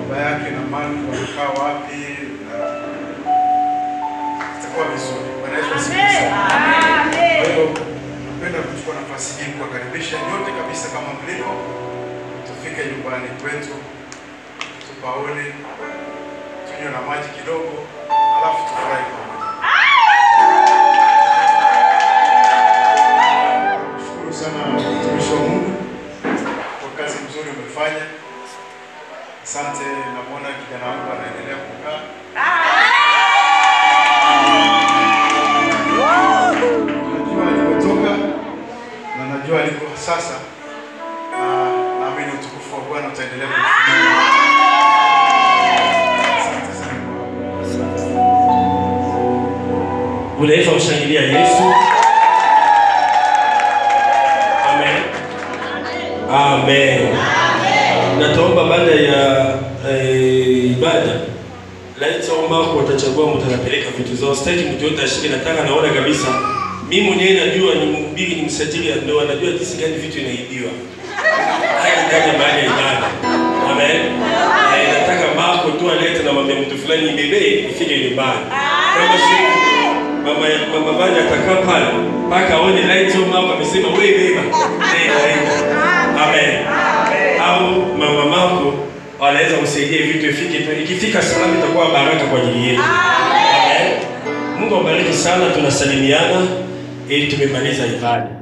baba yake na Mark wanakaa wapi, na itakuwa vizuri. Bwana Yesu asifiwe sana. Kwa hiyo napenda kuchukua nafasi hii kuwakaribisha nyote kabisa, kama mlivyo, tufike nyumbani kwetu, tupaone, tunywe na maji kidogo, alafu tufurahi pamoja. Shukuru sana mtumishi wa Mungu kwa kazi mzuri umefanya. Asante, namwona kijana wangu anaendelea kukaa. Najua alikotoka na najua aliko sasa, na naamini utukufu wa Bwana utaendelea kumfunika. Asante sana. Unaweza kushangilia Yesu. Amen. Amen. Nataomba baada ya eh, ibada laiti au mako watachagua mtu anapeleka vitu zao. Sitaki mtu yote ashike, nataka naona kabisa mimi mwenyewe najua ni mhubiri, ni msajili ya ndoa, najua jinsi gani vitu inaibiwa hadi ndani ya mahali ya ibada. Amen. Eh, nataka mako tu alete na mwambie mtu fulani ibebe ifike nyumbani. Kama si mama ya mama Vanya atakaa pale mpaka aone light au mama amesema wewe beba. Nenda nenda. Amen. Au mama mako wanaweza kusaidia vitu ifike tu. Ikifika salama itakuwa baraka kwa ajili yetu. Amen. Mungu awabariki sana, tunasalimiana ili tumemaliza ibada.